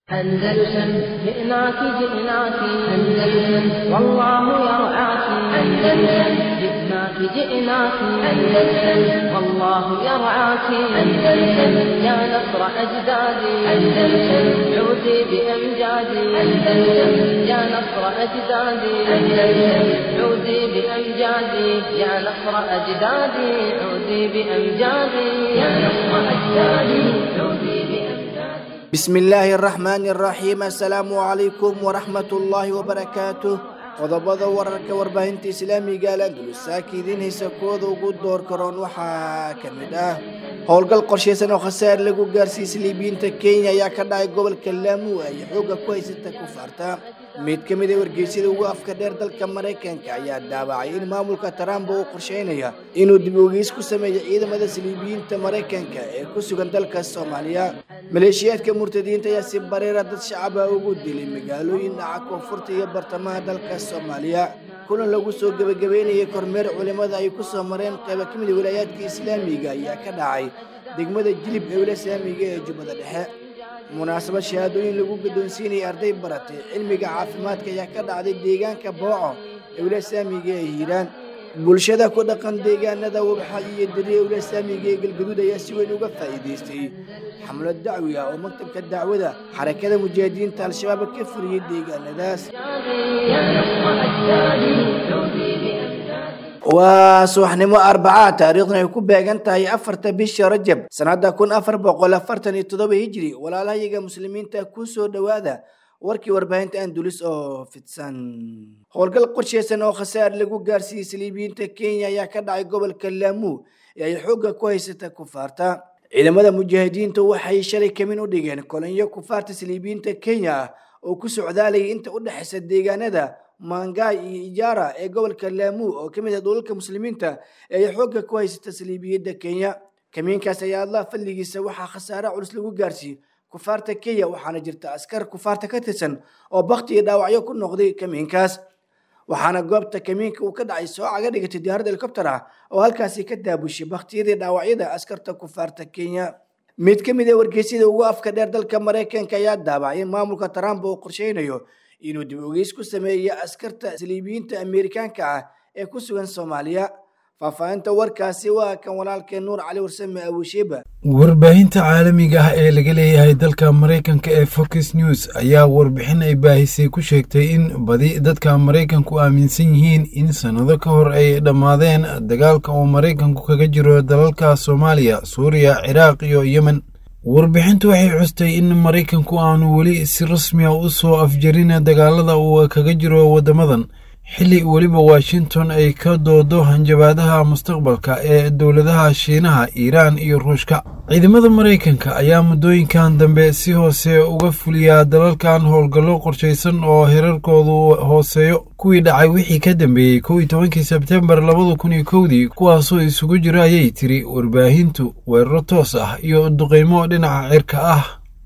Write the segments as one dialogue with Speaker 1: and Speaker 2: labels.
Speaker 1: أندلسن جئناك جئناك أندلسن والله يرعاك أندلسن جئناك جئناك أندلسن والله يرعاك أندلسن يا نصر أجدادي أندلسن عودي بأمجادي أندلسن يا نصر أجدادي أندلسن عودي بأمجادي يا نصر أجدادي عودي بأمجادي يا نصر أجدادي عودي بأمجادي
Speaker 2: بسم الله الرحمن الرحيم السلام عليكم ورحمة الله وبركاته qodobada wararka warbaahinta islaamiga alandulus saaka idiin haysa kuwada ugu door karoon waxaa ka mid ah howlgal qorshaysan oo khasaar lagu gaarsiiyey liibiyiinta kenya ayaa ka dhacay gobolka laamu ay xooga ku haysata kufaarta mid ka mid a wargeysyada ugu afka dheer dalka maraykanka ayaa daawacay in maamulka trump uu qorsheynaya inuu dib ogeys ku sameeyo ciidamada saliibiyiinta maraykanka ee ku sugan dalka soomaaliya maleeshiyaadka murtadiinta ayaa si bareera dad shacaba ugu dilay magaalooyin dhaca koonfurta iyo bartamaha dalka soomaaliya kulan lagu soo gebagabeynayay kormeer culimada ay ku soo mareen qaybo ka mid a wilaayaadka islaamiga ayaa ka dhacay degmada jilib ee wila islaamiga ee jubbada dhexe munaasabad shahaadooyin lagu guddoonsiinayay arday baratay cilmiga caafimaadka ayaa ka dhacday deegaanka booco ee wila islaamiga ee hiiraan bulshada ku dhaqan deegaanada wabxa iyo dariya wila islaamiga ee galgaduud ayaa si weyn uga faa'iidaystay xamlad dacwi ah oo maktabka dacwada xarakada mujaahidiinta al-shabaab ka furiyey deegaanadaas
Speaker 1: يا نصر أجدادي عودي بأمجادي
Speaker 2: waa subaxnimo arbacaa taariikhdan ay ku beegan tahay afarta bisha rajab sanada kun afar boqol afartan iyo toddoba hijri walaalahayaga muslimiinta ku soo dhowaada warkii warbaahinta andulis oo fidsan howlgal qorshaysan oo khasaar lagu gaarsiiyey saliibiyiinta kenya ayaa ka dhacay gobolka laamu ee ay xoogga ku haysata kufaarta ciidamada mujaahidiinta waxay shalay kamin u dhigeen kolonyo kufaarta saliibiyiinta kenya ah oo ku socdaalayay inta u dhexaysa deegaanada mangaay iyo ijaara ee gobolka laamu oo ka mid ah dhulalka muslimiinta ee ay xoogga ku haysata saliibiyadda kenya kamiinkaas ayaa allah fadligiisa waxaa khasaare culus lagu gaarsiiyey kufaarta kenya waxaana jirta askar kufaarta ka tirsan oo bakti iyo dhaawacyo ku noqday kamiinkaas waxaana goobta kamiinka uu ka dhacay soo caga dhigatay diyaarad helikobter ah oo halkaasi ka daabushay baktiyadii dhaawacyada askarta kufaarta kenya mid ka mid a wargeysyada ugu afka dheer dalka maraykanka ayaa daabacay in maamulka trump uu qorsheynayo inuu dib ogeys ku sameeyo askarta saliibiyiinta ameerikaanka ah ee ku sugan soomaaliya faahfaahinta warkaasi waa kan walaalkeen nuur cali warsame abusheeba
Speaker 3: warbaahinta caalamiga ah ee laga leeyahay dalka maraykanka ee fox news ayaa warbixin ay baahisay ku sheegtay in badi dadka maraykanku aaminsan yihiin in sannado ka hor ay dhammaadeen dagaalka uu maraykanku kaga jiro dalalka soomaaliya suuriya ciraaq iyo yemen warbixintu waxay custay in maraykanku aanu weli si rasmi a u soo afjarin dagaalada uu kaga jiro waddamadan xilli weliba washington ay ka doodo hanjabaadaha mustaqbalka ee dowladaha shiinaha iiraan iyo ruushka ciidamada maraykanka ayaa muddooyinkan dambe si hoose uga fuliyaa dalalkan howlgallo qorshaysan oo herarkoodu hooseeyo kuwii dhacay wixii ka dambeeyey kow iyo tobankii sebtembar labada kun iyo kowdii kuwaasoo isugu jiro ayay tiri warbaahintu weeraro toos ah iyo duqaymo dhinaca cirka ah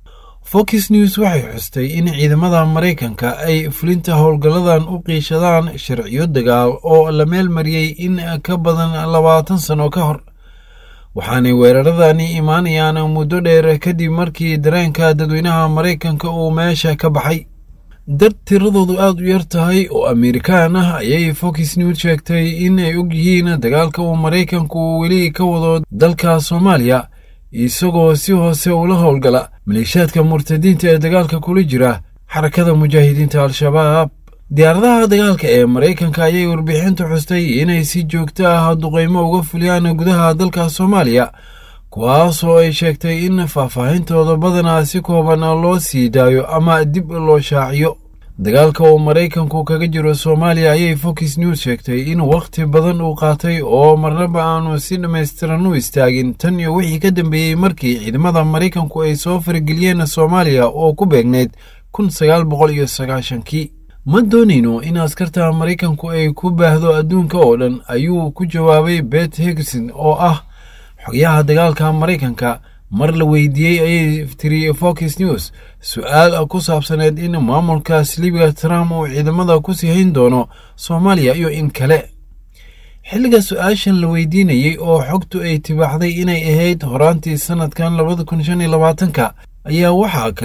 Speaker 3: fox news waxay xustay in ciidamada maraykanka ay fulinta howlgalladan u qiishadaan sharciyo dagaal oo la meel mariyey in ka badan labaatan sano ka hor waxaanay weeraradani imaanayaan muddo dheer kadib markii dareenka dadweynaha maraykanka uu meesha ka baxay dad tiradoodu aad u yar tahay oo amerikaan ah ayay fox news sheegtay in ay og yihiin dagaalka uu maraykanku weli ka wado dalka soomaaliya isagoo si hoose ula howlgala maleeshiyaadka murtadiinta ee dagaalka kula jira xarakada mujaahidiinta al-shabaab diyaaradaha dagaalka ee maraykanka ayay warbixintu xustay inay si joogto ah duqaymo uga fuliyaan gudaha dalka soomaaliya kuwaasoo ay sheegtay in faahfaahintooda badanaa si kooban loo sii daayo ama dib loo shaaciyo dagaalka uu maraykanku kaga jiro soomaaliya ayay fox news sheegtay in wakhti badan uu qaatay oo marnaba aanu si dhammaystiran u istaagin tan iyo wixii ka dambeeyey markii ciidamada maraykanku ay soo farageliyeen soomaaliya oo ku beegneyd kun sagaal boqol iyo sagaashankii ma doonayno in askarta maraykanku ay ku baahdo adduunka oo dhan ayuu ku jawaabay bet higson oo ah xogayaha dagaalka maraykanka mar la weydiiyey ayay tiri fox news su-aal ku saabsaneed in maamulka silibiga trump uu ciidamada ku sii hayn doono soomaaliya iyo in kale xilliga su-aashan la weydiinayey oo xogtu ay tibaaxday inay ahayd horaantii sanadkan labada kun shan iyo labaatanka ayaa waxaa kale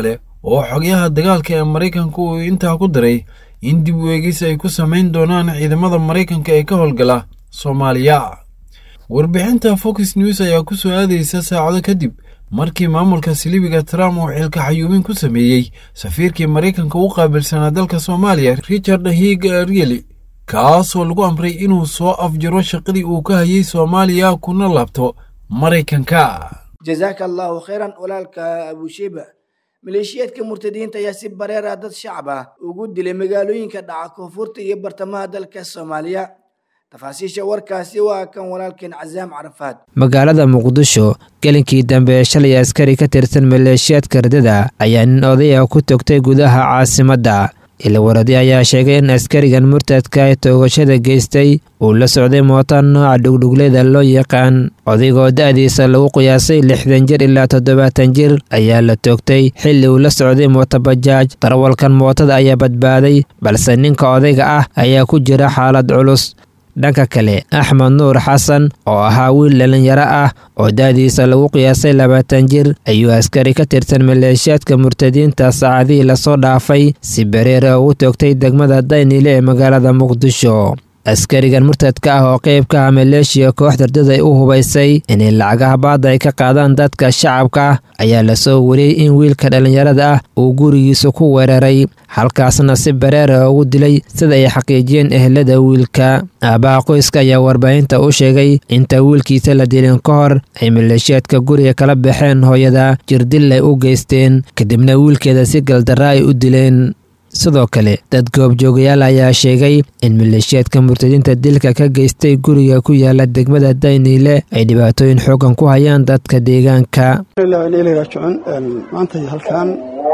Speaker 3: oo xogyaha dagaalka ee maraykanka uu intaa ku daray in dib u eegis ay ku samayn doonaan ciidamada maraykanka ee ka howlgala soomaaliya warbixinta fox news ayaa ku soo aadaysa saacado kadib markii maamulka silibiga trump uu xilka xayuubin ku sameeyey safiirkii maraykanka u qaabilsanaa dalka soomaaliya richard hig rieli kaasoo lagu amray inuu soo afjaro shaqadii uu ka hayay soomaaliya kuna laabto maraykanka
Speaker 2: jazaaka allahu khayran walaalka abusheba maleeshiyaadka murtadiinta ayaa si bareera dad shacab ah ugu dilay magaalooyinka dhaca koonfurta iyo bartamaha dalka soomaaliya tafaasiisha warkaasi waa kan walaalkeen casaam carafaad
Speaker 4: magaalada muqdisho gelinkii dambe ee shalay askari ka tirsan maleeshiyaadka ridada ayaa nin odaya ku togtay gudaha caasimadda ilwaradi ayaa sheegay in askarigan murtadka ee toogashada geystay uu la socday mooto nooca dhugdhugleyda loo yaqaan odaygoo da-diisa lagu qiyaasay lixdan jir ilaa toddobaatan jir ayaa la toogtay xilli uu la socday mootobajaaj darwalkan mootada ayaa badbaaday balse ninka odayga ah ayaa ku jira xaalad culus dhanka kale axmed nuur xasan oo ahaa wiil dhalinyaro ah oo da-diisa lagu qiyaasay labaatan jir ayuu askari ka tirsan maleeshiyaadka murtadiinta saacadihii lasoo dhaafay si bareera ugu toogtay degmada daynile ee magaalada muqdisho askarigan murtadka ah oo qayb ka ah maleeshiya koox dardaday u hubaysay inay lacagaha baada ay ka qaadaan dadka shacabka ah ayaa lasoo wariyey in wiilka dhallinyarada ah uu gurigiisa ku weeraray halkaasna si bareera ugu dilay sida ay xaqiijiyeen ehelada wiilka aabbaha qoyska ayaa warbaahinta u sheegay inta wiilkiisa la dilin ka hor ay maleeshiyaadka guriga kala baxeen hooyada jirdil ay u geysteen kadibna wiilkeeda si galdarra ay u dileen sidoo kale dad goobjoogayaal ayaa sheegay in maleeshiyaadka murtadiinta dilka ka geystay guriga ku yaala degmada dayniile ay dhibaatooyin xoogan ku hayaan dadka deegaanka
Speaker 5: raajicuun maanta halkan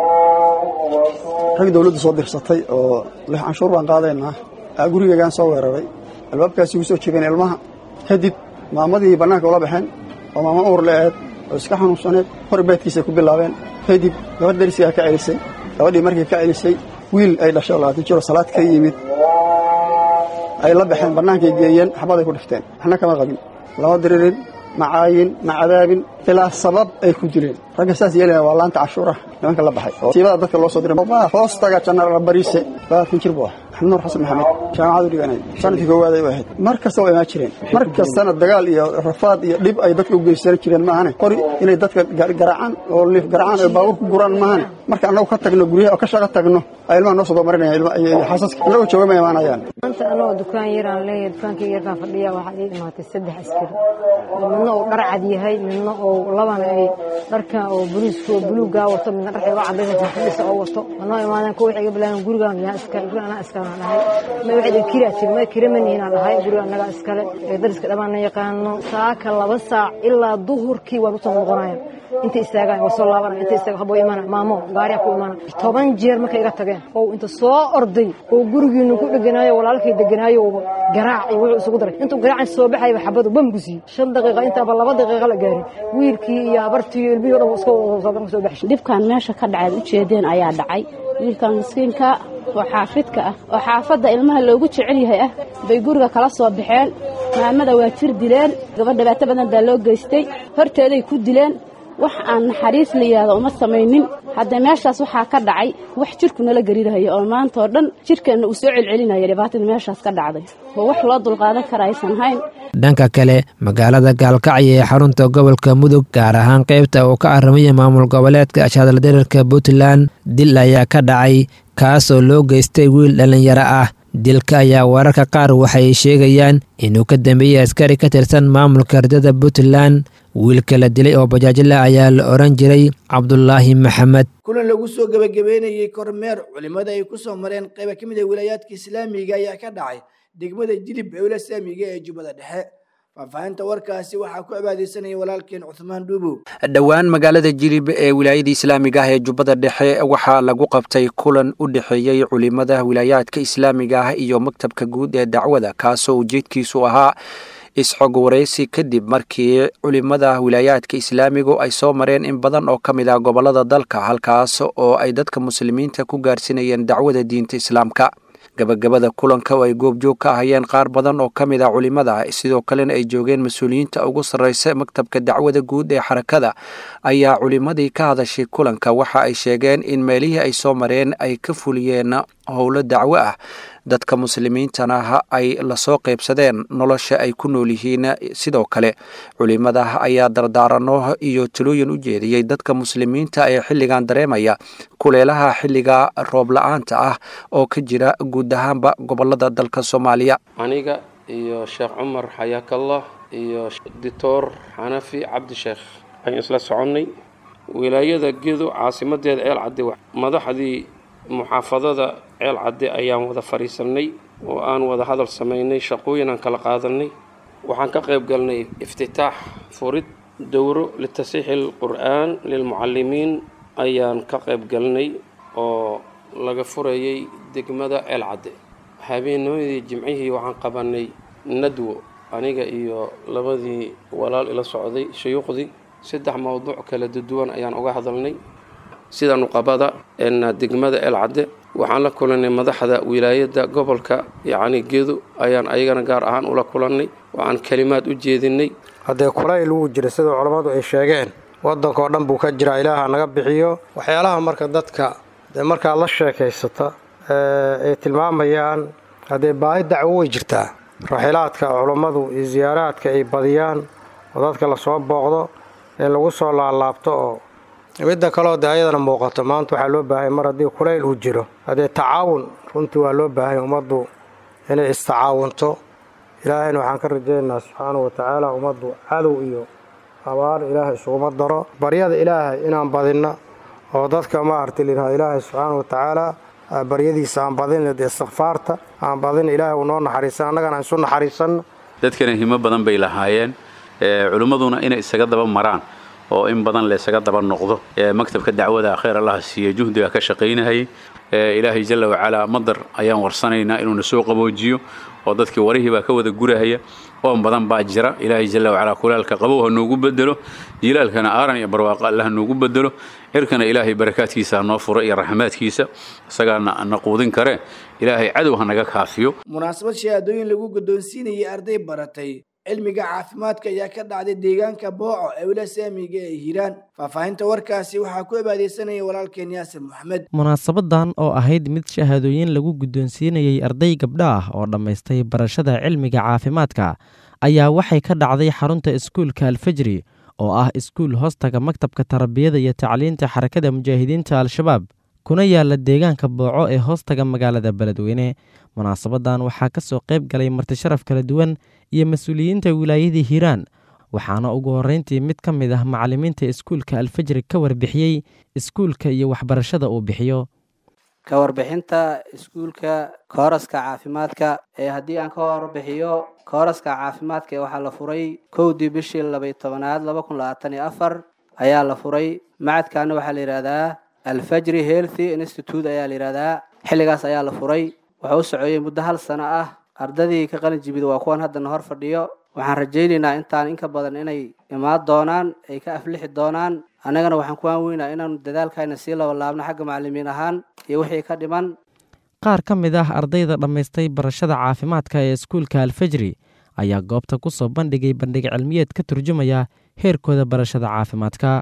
Speaker 5: rag dowladdu soo dirsatay oo lix canshuur baan qaadaynaa aa gurigeegaan soo weeraray albaabkaasi ugu soo jegeen ilmaha kadib maamadii bannaanka ula baxeen oo maama uur le-eed oo iska xanuunsaneed hor beedkiisay ku bilaabeen kadib gabadh darisigaa ka celisay gabadhii markii ka celisay wiil ay dhashay oo labaatan jiro salaad ka yimid ay la baxeen bannaankay geeyeen xabaday ku dhifteen waxna kama qabin lama diririn ma caayin ma cadaabin ilaa sabab ay ku dileen ragga saas yeelaya waa laanta cashuuraha nimanka la baxay oo siibada dadka loo soo diray hoostaga janaraal bariise labaatan jir buu ah axmed nuur xasan maxamed jaamacadu dhiganay sanadkii koowaad ay u ahayd mar kasta waa imaan jireen mar kastana dagaal iyo rafaad iyo dhib ay dadka u geysan jireen maahane qori inay dadka garacaan oo liif garacaan oo baabuur ku guraan maahane marka annagu ka tagno guryaha oo ka shaqo tagno ay ilmaha noo soo doomarinaya xaasaska annagoo jooga ma imaanayaan
Speaker 6: maanta anagoo dukaan yaraan leeyahay dukaankii yarkaan fadhiya waxaa ii imaatay saddex askari midna uu dhar cad yahay midna uu labana ay dharkan oo boliiska oo buluugaa wato midna dharka uga cadaysa fadhisa oo wato manoo imaadeen kuwa waxay iga bilaabeen gurigaan yaa iskale guriga anaa iskale aan dhahay ma waxay dhan kiraa jiri ma kira manihin aan dhahay guriga annagaa iskale ee dariska dhammaan na yaqaano saaka laba saac ilaa duhurkii waan usoo noqonaya inta istaagaan waa soo laabanaya inta istaaga habo imaana maamo gaariya ku imaana toban jeer markay iga tageen oo inta soo orday oo gurigiinu ku dheganaayo walaalkay deganaayo oo garaac iyo wuxuu isugu daray intuu garaacan soo baxayba xabadu bam ku siiyey shan daqiiqa intaaba laba daqiiqa la gaarin wiilkii iyo abartii iyo ilmihii o dhan iska soo baxshay
Speaker 7: dhibkan meesha ka dhacaad ujeedeen ayaa dhacay wiilkan miskiinka oo xaafidka ah oo xaafadda ilmaha loogu jecel yahay ah bay guriga kala soo baxeen maamada waa jir dileen gabadh dhibaato badan baa loo geystay horteeday ku dileen wax aan naxariis la yidhaahdo uma samaynin hadda meeshaas waxaa ka dhacay wax jirku nala gariirahaya oo maanta oo dhan jirkeenna uu soo celcelinaya dhibaatada meeshaas ka dhacday oo wax loo dulqaadan kara aysan hayn
Speaker 4: dhanka kale magaalada gaalkacyo ee xarunta gobolka mudug gaar ahaan qaybta uu ka arramaya maamul goboleedka ashadaldarirka puntland dil ayaa ka dhacay kaasoo loo geystay wiil dhallinyaro ah dilka ayaa wararka qaar waxay sheegayaan inuu ka dambeeyey askari ka tirsan maamulka ardada puntland wiilka la dilay oo bajaajla ayaa la odhan jiray cabdulaahi maxamed
Speaker 2: kulan lagu soo gebagabeynayey kormeer culimmada ay ku soo mareen qayba ka mid a wilaayaadka islaamiga ayaa ka dhacay degmada jilib ee wilasaamiga ee jubbada dhexe faahfaahinta warkaasi waxaa ku cibaadeysanaya walaalkeen cuthmaan dhuubow
Speaker 8: dhowaan magaalada jilib ee wilaayada islaamiga ah ee jubbada dhexe waxaa lagu qabtay kulan u dhexeeyey culimada wilaayaadka islaamiga ah iyo maktabka guud ee dacwada kaasoo ujeedkiisu ahaa isxog waraysi kadib markii culimada wilaayaadka islaamigu ay soo mareen in badan oo ka mid ah gobolada dalka halkaas oo ay dadka muslimiinta ku gaarsinayeen dacwada diinta islaamka gabagabada kulanka oo ay goobjoog ka ahayeen qaar badan oo ka mid ah culimada sidoo kalena ay joogeen mas-uuliyiinta ugu sarreysa maktabka dacwada guud ee xarakada ayaa culimadii ka hadashay kulanka waxa ay sheegeen in meelihii ay soo mareen ay ka fuliyeen howlo dacwo ah dadka muslimiintana ay lasoo qaybsadeen nolosha ay ku nool yihiin sidoo kale culimada ayaa dardaarano iyo talooyin u jeediyey dadka muslimiinta ee xilligan dareemaya kuleelaha xilliga roob la-aanta ah oo ka jira guud ahaanba gobolada dalka soomaaliya
Speaker 9: aniga iyo sheekh cumar xayaakallah iyo doctor xanafi cabdisheekh ayaan isla soconnay wilaayada gedo caasimadeeda ceel cadde madaxdii muxaafadada ceel cadde ayaan wada fadhiisannay oo aan wada hadal samaynay shaqooyin aan kala qaadanay waxaan ka qayb galnay iftitaax furid dowro litasiixi alqur'aan lilmucallimiin ayaan ka qayb galnay oo laga furayay degmada ceel cadde habeennimadii jimcihii waxaan qabanay nadwo aniga iyo labadii walaal ila socday shuyuuqdii saddex mowduuc kala duwan ayaan uga hadalnay sida nuqabada degmada el cadde waxaan la kulannay madaxda wilaayadda gobolka yacni gedo ayaan ayagana gaar ahaan ula kulannay waxaan kelimaad u jeedinay
Speaker 10: haddee kulayl wuu jira sida culammadu ay sheegeen waddankao dhan buu ka jiraa ilaaha naga bixiyo waxyaalaha marka dadka dee markaa la sheekaysata ay tilmaamayaan haddee baahi dacwo way jirtaa raxilaadka culammadu iyo siyaaraadka ay badiyaan oo dadka lasoo booqdo in lagu soo laalaabto oo midda kaleo dee ayadana muuqato maanta waxaa loo baahanya mar haddii kulayl uu jiro haddee tacaawun runtii waa loo baahanya ummaddu inay istacaawunto ilaahayna waxaan ka rajaynaynaa subxaanahu watacaala ummaddu cadow iyo abaar ilaahay isuguma daro baryada ilaahay inaan badinno oo dadka maaragtay layidhahdo ilaahay subxaanahu watacaala baryadiisa aan badin istikfaarta aan badin ilaahay uu noo naxariisan annagana aan isu naxariisanno
Speaker 11: dadkana himo badan bay lahaayeen culimmaduna inay isaga daba maraan oo in badan laysaga daba noqdo maktabka dacwada khayr allaha siiya juhdiga ka shaqaynahayay ilaahay jalla wacalaa madar ayaan warsanaynaa inuuna soo qaboojiyo oo dadkii warihii baa ka wada gurahaya oon badan baa jira ilaahay jalla wacalaa kulaalka qabow ha noogu bedelo jilaalkana aaran iyo barwaaqo alle ha noogu bedelo cirkana ilaahay barakaadkiisa ha noo furo iyo raxmaadkiisa isagaana na quudin kare ilaahay cadow ha naga kaafiyo
Speaker 2: munaasabad shahaadooyin lagu guddoonsiinayay arday baratay cilmiga caafimaadka ayaa ka dhacday deegaanka booco ee wila saamiga ee hiiraan faahfaahinta warkaasi waxaa ku abaadeysanaya walaalkeen yaasir moxamed
Speaker 12: munaasabadan oo ahayd mid shahaadooyin lagu guddoonsiinayey arday gabdha ah oo dhammaystay barashada cilmiga caafimaadka ayaa waxay ka dhacday xarunta iskuulka alfajri oo ah iskuul hoostaga maktabka tarbiyada iyo tacliinta xarakada mujaahidiinta al-shabaab kuna yaala deegaanka booco ee hoostaga magaalada beledweyne munaasabadan waxaa ka soo qayb galay martisharaf kala duwan iyo mas-uuliyiinta wilaayadii hiiraan waxaana ugu horreyntii mid ka mid ah macallimiinta iskuulka alfajri ka warbixiyey iskuulka iyo waxbarashada uu bixiyo
Speaker 13: ka warbixinta iskuulka kooraska caafimaadka ee haddii aan ka warbixiyo kooraska caafimaadka ee waxaa la furay kowdii bishii labay tobanaad laba kun labaatan iyo afar ayaa la furay macadkaana waxaa la yidhahdaa alfajri healthy institute ayaa la yidhahdaa xilligaas ayaa la furay wuxuu u socoyey muddo hal sano ah ardadii ka qalin jibid waa kuwan haddana hor fadhiyo waxaan rajaynaynaa intaan inka badan inay imaan doonaan ay ka aflixi doonaan annagana waxaan ku aanweynaa inaanu dadaalkayna sii labalaabno xagga macallimiin ahaan iyo wixii ka dhiman
Speaker 12: qaar ka mid ah ardayda dhammaystay barashada caafimaadka ee iskuulka alfajri ayaa goobta ku soo bandhigay bandhig cilmiyeed ka turjumaya heerkooda barashada caafimaadka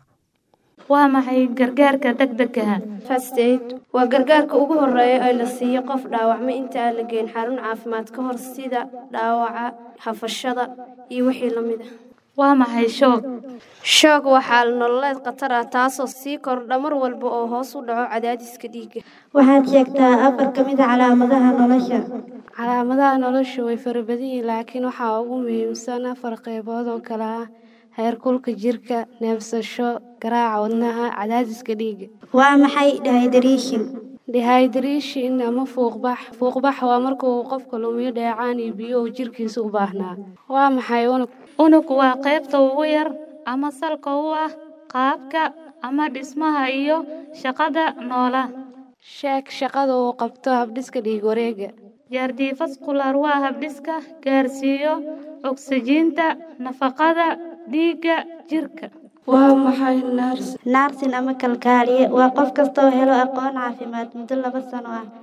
Speaker 14: waa maxay gargaarka degdegaha
Speaker 15: first aid waa gargaarka ugu horeeya ee la siiyo qof dhaawacma inta aan la geyn xarun caafimaad ka hor sida dhaawaca hafashada iyo wixii la mid ah
Speaker 14: waa maxay shoog
Speaker 15: shoog waa xaal nololeed khatar ah taasoo sii kordha mar walba oo hoos u dhaco cadaadiska dhiigga
Speaker 16: waxaad sheegtaa afar ka mid a calaamadaha nolosha
Speaker 15: calaamadaha nolosha way farabadan yihiin laakiin waxaa ugu muhiimsan afar qaybood oo kale ah heerkulka jirka neebsasho garaaca wadnaha cadaadiska dhiigga
Speaker 16: waa maxay dehydration
Speaker 15: dehydration ama fuuqbax fuuqbax waa marka uu qofka lumiyo dheecaan iyo biyo uu jirkiisa u baahnaa waa maxay unug
Speaker 14: unug waa qaybta ugu yar ama salka u ah qaabka ama dhismaha iyo shaqada noola
Speaker 15: sheeg shaqada uu qabto habdhiska dhiig wareega
Speaker 14: jaardiifaskular waa habdhiska gaarsiiyo ogsajiinta nafaqada dhiigga jirka
Speaker 15: waa maxay
Speaker 16: naarsin ama kalkaaliye waa qof kastoo helo aqoon caafimaad muddo laba sano ah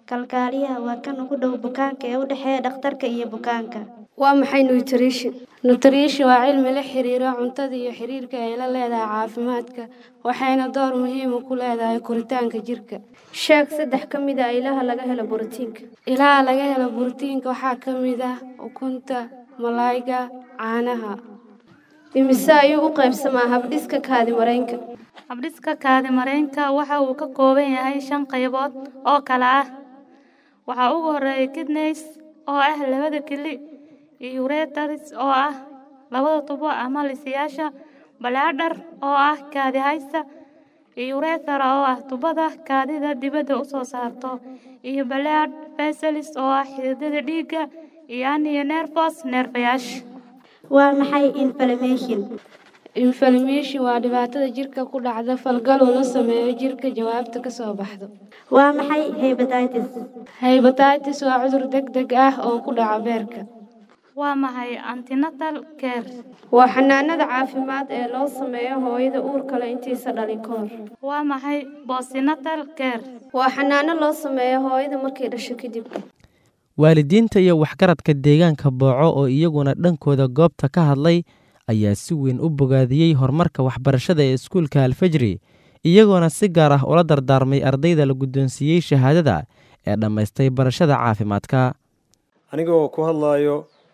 Speaker 16: kalkaaliyaha waa kan ugu dhow bukaanka ee u dhexeeya dhakhtarka iyo bukaanka
Speaker 15: waa maxay nutrition nutrition waa cilmi la xiriira cuntada iyo xiriirka ay la leedahay caafimaadka waxayna door muhiima ku leedahay koritaanka jirka
Speaker 16: sheeg saddex ka mid a ilaha laga helo borotiinka
Speaker 15: ilaha laga helo borotiinka waxaa ka mid ah ukunta malaayga caanaha
Speaker 16: imise ayuu u qaybsamaa habdhiska kaadimareenka
Speaker 14: habdhiska kaadimareenka waxa uu ka kooban yahay shan qaybood oo kale ah waxaa ugu horeeya kidneys oo ah labada kili iyo uretars oo ah labada tubo ama lisayaasha balaadhar oo ah kaadi haysta iyo urethra oo ah tubada kaadida dibadda u soo saarto iyo balaad veselis oo ah xididada dhiigga iyo aniyo nervos neerfayaasha
Speaker 16: waa maxay inflammation
Speaker 15: inflammation waa dhibaatada jirka ku dhacda falgal uu la sameeyo jirka jawaabta ka soo baxdo
Speaker 16: waa maxay hepatitis
Speaker 15: hepatitis waa cudur degdeg ah oo ku dhaca beerka
Speaker 14: waa maxay antinatal care
Speaker 16: waa xanaanada caafimaad ee loo sameeyo hooyada uurka leh intiisa dhalin ka hor
Speaker 14: waa maxay postnatal care
Speaker 16: waa xanaano loo sameeyo hooyada markay dhasho kadib
Speaker 12: waalidiinta iyo waxgaradka deegaanka booco oo iyaguna dhankooda goobta ka hadlay ayaa si weyn u bogaadiyey horumarka waxbarashada ee iskuulka alfajri iyagoona si gaar ah ula dardaarmay ardayda la guddoonsiiyey shahaadada ee dhammaystay barashada caafimaadka
Speaker 10: anigoo ku hadlaayo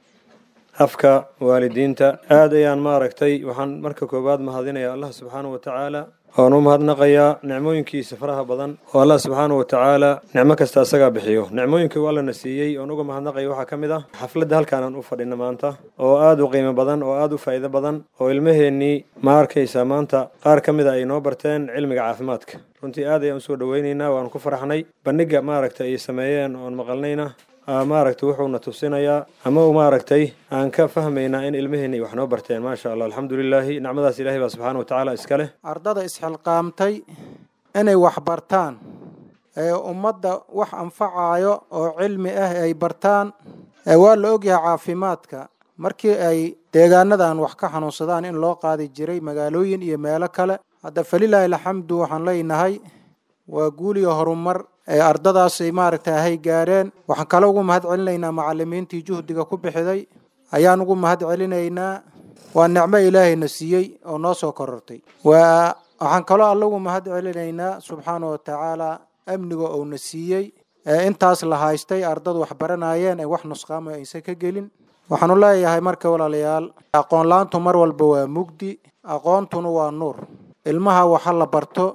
Speaker 10: afka waalidiinta aad ayaan maaragtay waxaan marka koowaad mahadinaya allah subxaana wa tacaala oan u mahadnaqayaa nicmooyinkiisa faraha badan oo allah subxaana wa tacaala nicmo kasta asagaa bixiyo nicmooyinkii uu allana siiyey oon uga mahadnaqaya waxaa ka mid ah xafladda halkaanaan u fadhina maanta oo aad u qiimo badan oo aad u faa'iido badan oo ilmaheennii ma arkaysaa maanta qaar ka mid a ay noo barteen cilmiga caafimaadka runtii aad ayaan usoo dhoweynaynaa waan ku faraxnay bandhiga maaragtay ay sameeyeen oon maqalnayna maaragtay wuxuuna tusinayaa ama maaragtay aan ka fahmaynaa in ilmaheenni wax noo barteen maasha allah alxamdulilaahi nicmadaas ilahay baa subxaana wa tacaala iska leh
Speaker 17: ardada isxilqaamtay inay wax bartaan ee ummadda wax anfacayo oo cilmi ah ay bartaan waa la ogyahay caafimaadka markii ay deegaanadan wax ka xanuunsadaan in loo qaadi jiray magaalooyin iyo meelo kale hadda falilaahi alxamdu waxaan leenahay waa guul iyo horumar ee ardadaas ay maaragtay ahay gaareen waxaan kale ugu mahad celinaynaa macalimiintii juhdiga ku bixiday ayaan ugu mahad celinaynaa waa nicmo ilaahayna siiyey oo noo soo korortay waa waxaan kaloo alla ugu mahad celinaynaa subxaana wa tacaala amniga uuna siiyey ee intaas la haystay ardadu wax baranayeen ee wax nusqaamo aysan ka gelin waxaanu leeyahay marka walaalayaal aqoon la-aantu mar walba waa mugdi aqoontuna waa nuur ilmaha waxa la barto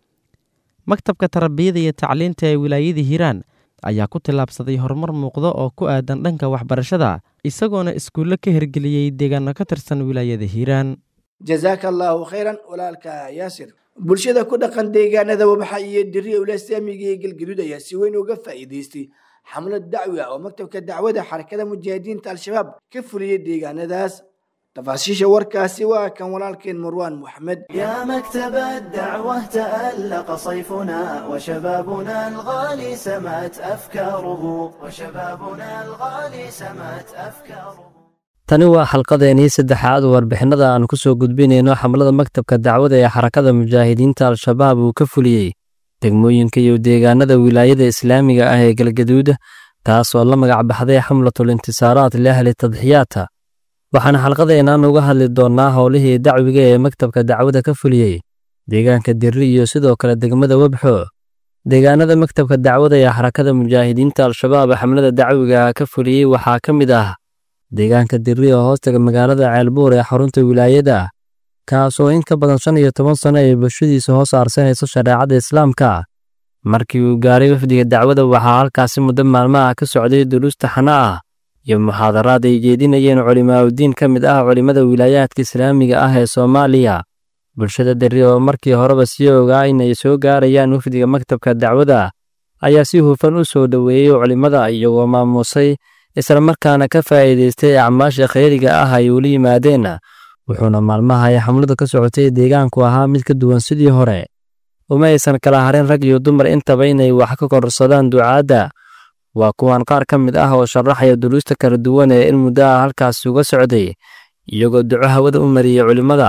Speaker 12: maktabka tarbiyada iyo tacliinta ee wilaayada hiiraan ayaa ku tillaabsaday horumar muuqda oo ku aadan dhanka waxbarashada isagoona iskuullo ka hirgeliyey deegaano ka tirsan wilaayada hiiraan
Speaker 2: jazaaka allaahu khayran walaalka yaasir bulshada ku dhaqan deegaanada wabaxa iyo diriya ulasaamiga iyo galgaduud ayaa si weyn uga faa'iidaystay xamlad dacwi ah oo maktabka dacwada xarakada mujaahidiinta al-shabaab ka fuliyey deegaanadaas تفاصيل وركاسي وكان ولكن مروان محمد
Speaker 18: يا مكتب الدعوة تألق صيفنا وشبابنا الغالي سمت أفكاره وشبابنا الغالي سمت أفكاره
Speaker 19: tani waa xalqadeenii saddexaad warbixinada aan ku soo gudbinayno xamlada maktabka dacwada ee xarakada mujaahidiinta al-shabaab uu ka fuliyey degmooyinka iyo deegaanada wilaayada islaamiga ah ee galgaduud taasoo la magac baxday xamlatul intisaaraat liahli tadxiyaata waxaana xalqadeennan uga hadli doonnaa howlihii dacwiga ee maktabka dacwada ka fuliyey deegaanka dirri iyo sidoo kale degmada webxo deegaanada maktabka dacwada ee xarakada mujaahidiinta al-shabaab xamlada dacwiga ka fuliyey waxaa ka mid ah deegaanka dirri oo hoostaga magaalada ceelbuur ee xarunta wilaayada kaasoo in ka badan shan iyo toban sano ay bulshadiisa hoos aarsanayso shareecada islaamka markii uu gaaray wafdiga dacwada waxaa halkaasi muddo maalmaha ka socday duruusta xana ah iyo muxaadaraad ay jeedinayeen culimaaudiin ka mid ah culimmada wilaayaadka islaamiga ah ee soomaaliya bulshada derri oo markii horeba sii ogaa inay soo gaarayaan wafdiga maktabka dacwada ayaa si hufan u soo dhoweeyey culimmada iyagoo maamuusay islamarkaana ka faa'iidaystay acmaasha khayriga ah ay ula yimaadeen wuxuuna maalmaha ay xamladu ka socotay deegaanku ahaa mid ka duwan sidii hore uma aysan kala harin rag iyo dumar intaba inay wax ka kororsadaan ducaadda waa kuwan qaar ka mid ah oo sharaxaya duruusta kala duwan ee in muddo ah halkaasi uga socday iyagoo duco hawada u mariyey culimmada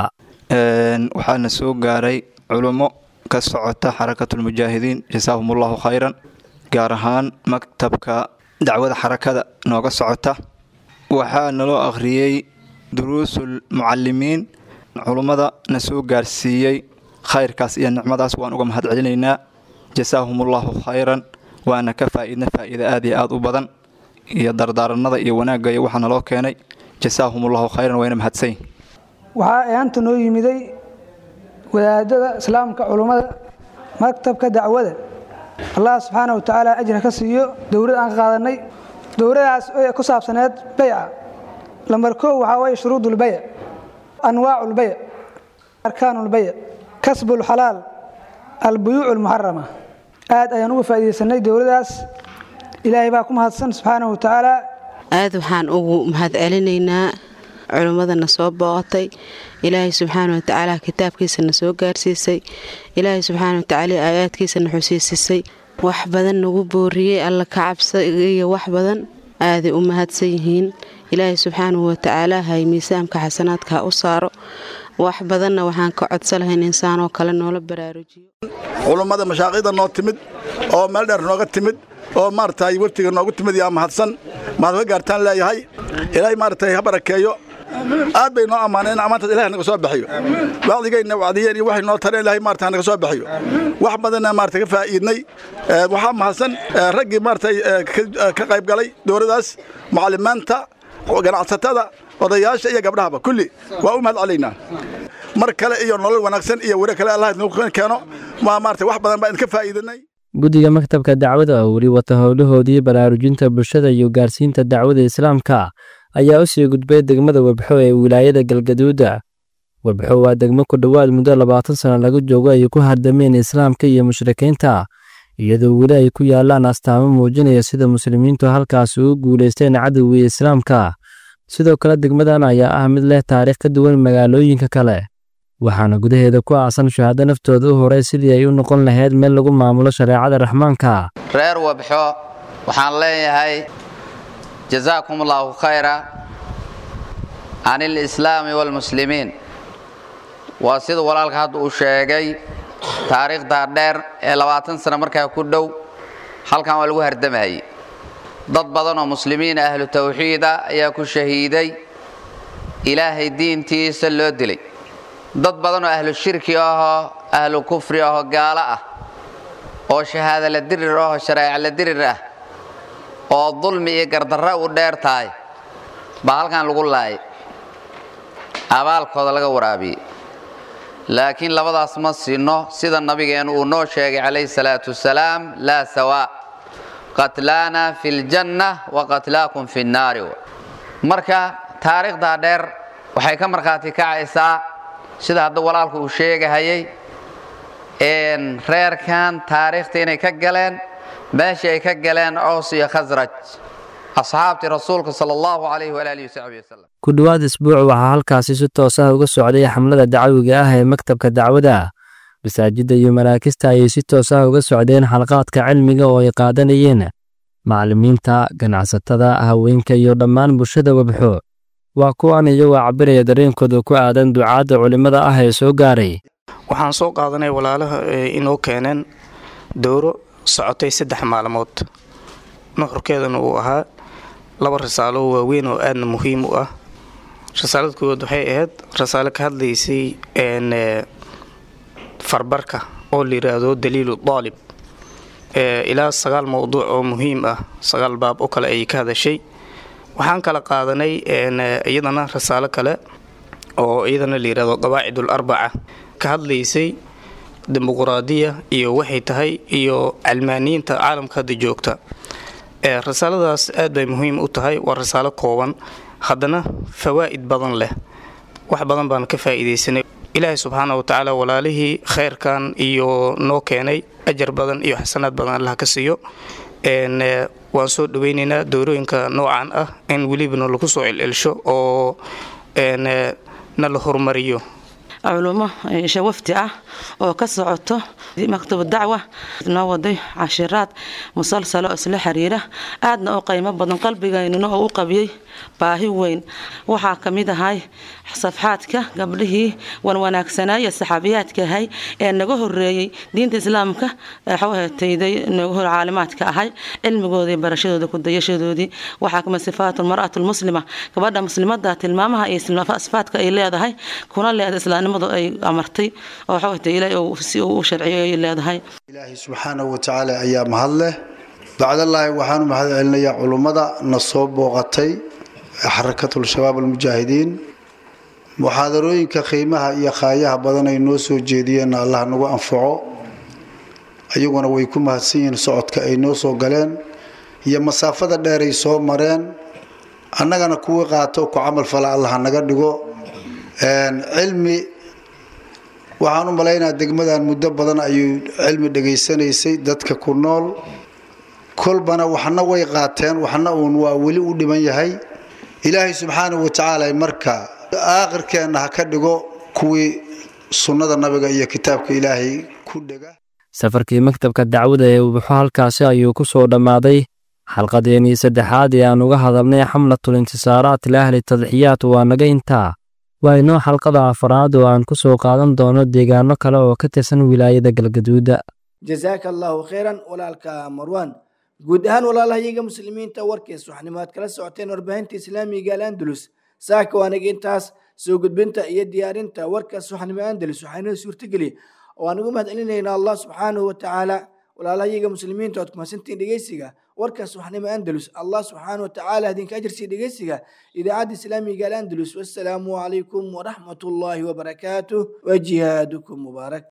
Speaker 20: waxaana soo gaaray culummo ka socota xarakatulmujaahidiin jasaahumullahu khayran gaar ahaan maktabka dacwada xarakada nooga socota waxaa naloo akhriyey duruusul mucalimiin culummada na soo gaarsiiyey khayrkaas iyo nicmadaas waan uga mahad celinaynaa jasaahumullahu khayran waana ka faa'iidna faa'iida aad iyo aad u badan iyo dardaaranada iyo wanaagga iyo waxaa naloo keenay jasaahumullahu khayran wayna mahadsanyihin
Speaker 21: waxaa eeanta noo yimiday wadaadada islaamka culummada maktabka dacwada allah subxaana wa tacaala ajra ka siiyo dowlad aan ka qaadanay dowladaas ee ku saabsaneed bayca lambar koow waxaa waye shuruudulbayc anwaaculbayc arkaanulbayc kasbulxalaal albuyuuc almuxarama aad ayaan uga faa'iidaysanay dowladaas ilaahay baa ku mahadsan subxaana wa tacaala
Speaker 22: aad waxaan ugu mahad celinaynaa culimmadana soo booqatay ilaahay subxaana wa tacaala kitaabkiisana soo gaarsiisay ilaahay subxaana wa tacaala aayaadkiisana xusiisisay wax badan nagu booriyey alla ka cabsa iyo wax badan aaday u mahadsan yihiin ilaahay subxaanahu wa tacaala hay miisaamka xasanaadka u saaro wax badanna waxaan ka codsan lahayn insaanoo kale noola baraarujiyo
Speaker 23: culummada mashaaqida noo timid oo meel dheer nooga timid oo maaragtay waftiga noogu timid yaa mahadsan mahad ka gaartaan leeyahay ilaahay maaragtay ha barakeeyo aad bay noo ammaaneen ammaantaas ilahay naga soo bixiyo wacdigayna wacdiyeen iyo waxay noo tareen ilahay maarata naga soo bixiyo wax badanna maarata ka faa'iidnay waxaa mahadsan raggii maaragtay ka qayb galay dowladaas macallimaanta ganacsatada odayaasha iyo gabdhahaba kulli waa u mahad celaynaa mar kale iyo nolol wanaagsan iyo weri kale allah idinku keeno waa maarata wax badan baa idinka faa'iidanay
Speaker 19: guddiga maktabka dacwada oo weli wata howlahoodii baraarujinta bulshada iyo gaarsiinta dacwada islaamka ayaa u sii gudbay degmada webxo ee wilaayada galgaduuda webxo waa degmo ku dhowaad muddo labaatan sano laga joogo ay ku hardameen islaamka iyo mushrikiinta iyadoo weli ay ku yaalaan astaamo muujinaya sida muslimiintu halkaas ugu guulaysteen cadowgii islaamka sidoo kale degmadan ayaa ah mid leh taariikh ka duwan magaalooyinka kale waxaana gudaheeda ku aasan shahaado naftooda u horay sidii ay u noqon lahayd meel lagu maamulo shareecada raxmaanka
Speaker 24: reer webxo waxaan leeyahay jazaakum allaahu khayra can ilislaami waalmuslimiin waa sida walaalka hadda uu sheegay taariikhdaa dheer ee labaatan sano markaa ku dhow halkan waa lagu hardamayay dad badan oo muslimiin ahlu tawxiida ayaa ku shahiiday ilaahay diintiisa loo dilay dad badan oo ahlu shirki ahoo ahlu kufri ahoo gaalo ah oo shahaada la dirir ahoo shareeca la dirir ah oo dulmi iyo gardarra u dheer tahay baa halkan lagu laayay abaalkooda laga waraabiyey laakiin labadaas ma sinno sida nabigeen uu noo sheegay calayhi salaatu wasalaam laa sawaa qatlaana fi ljanna wa qatlaakum fi nnaari marka taariikhdaa dheer waxay ka markhaati kacaysaa sida hadda walaalku uu sheegahayay reerkan taariikhta inay ka galeen meeshii ay ka galeen cows iyo khasraj asxaabtii rasuulka sala allahu calayhi walaalihi wasaxbihi wasalam
Speaker 19: ku dhowaad isbuuc waxaa halkaasi si toos ah uga socday xamlada dacwiga ah ee maktabka dacwada masaajidda iyo maraakista ayay si toos ah uga socdeen xalqaadka cilmiga oo ay qaadanayeen macallimiinta ganacsatada haweenka iyo dhammaan bulshada webxo waa kuwan iyagoo cabiraya dareenkooda ku aadan ducaadda culimmada ah ee soo gaaray
Speaker 25: waxaan soo qaadanay walaalaha inoo keeneen dowro socotay saddex maalmood nuxurkeedana uu ahaa laba rasaalo waaweyn oo aadna muhiim u ah rasaalada koowaad waxay ahayd rasaalo ka hadlaysay farbarka oo la yidhaahdo daliilu daalib ilaa sagaal mowduuc oo muhiim ah sagaal baab oo kale ayay ka hadashay waxaan kala qaadanay iyadana rasaalo kale oo iyadana la yidhahdo qawaacidul arbaca ka hadlaysay dimuquraadiya iyo waxay tahay iyo calmaaniyiinta caalamka hadda joogta rasaaladaas aad bay muhiim u tahay waa rasaalo kooban haddana fawaa'id badan leh wax badan baan ka faa'iidaysanay ilaahay subxaana wa tacaala walaalihii khayrkan iyo noo keenay ajar badan iyo xasanaad badan allah ka siiyo waan soo dhaweynaynaa doorooyinka noocan ah in welibana lagu soo celcelsho oo na la horumariyo
Speaker 1: culumo shawafti ah oo ka socoto maktab dacwa noo waday cashiraad musalsalo isla xiriira aadna u qiimo badan qalbigaynuna oo u qabiyey baahi weyn waxaa ka mid ahay safxaadka gabdhihii wanwanaagsanaaye saxaabiyaadka ahay ee naga horeeyey diinta islaamka xawhetayday naga hor caalimaadka ahay cilmigooda iyo barashadooda kudayashadoodii waxaa kamid sifaatu lmar'atu lmuslima gabadha muslimada tilmaamaha iyo sifaadka ay leedahay kuna leedahay islaamnimadu ay amartay oo xawhetay ilaahay si uu u sharciyo ay leedahay
Speaker 3: ilaahay subxaanahu watacaala ayaa mahad leh bacdallaahi waxaanu mahad celinayaa culummada na soo booqatay xarakatul shabaab almujaahidiin muxaadarooyinka qiimaha iyo khaayaha badan ay noo soo jeediyeenna allah nagu anfaco ayaguna way ku mahadsan yihiin socodka ay noo soo galeen iyo masaafada dheer ay soo mareen annagana kuwii qaato ku camal fala allah naga dhigo cilmi waxaan u malaynaa degmadan muddo badan ayuu cilmi dhegaysanaysay dadka ku nool kolbana waxna way qaateen waxna uun waa weli u dhiman yahay ilaahay subxaanahu watacaala marka aakhirkeenna ha ka dhigo kuwii sunnada nabiga iyo kitaabka ilaahay ku dhega
Speaker 19: safarkii maktabka dacwada ee ubuxo halkaasi ayuu ku soo dhammaaday xalqadeenii saddexaad ee aan uga hadalnay xamlatul intisaaraat liahli tadxiyaat waa naga intaa waa inoo xalqada afaraad oo aan ku soo qaadan doono deegaano kale oo ka tirsan wilaayada galgaduuda
Speaker 2: jazaaka allahu khayran walaalka marwan guud ahaan walaalahayaga muslimiinta warkiis waxnimaad kala socoteen warbaahinta islaamiga al-andalus saaka waanaga intaas soo gudbinta iyo diyaarinta warkaas waxnimo andalus waxaanoo suurtageliya oo aan ugu mahad celinaynaa allah subxaanahu watacaala walaalahayaga muslimiinta ood kumasantiin dhegeysiga warkaas waxnimo andalus allah subxaanahu watacaala idinka ajarsiiya dhegeysiga idaacadda islaamiga al-andalus wassalaamu calaykum waraxmat ullaahi wabarakaatuh wa jihaadukum mubaarak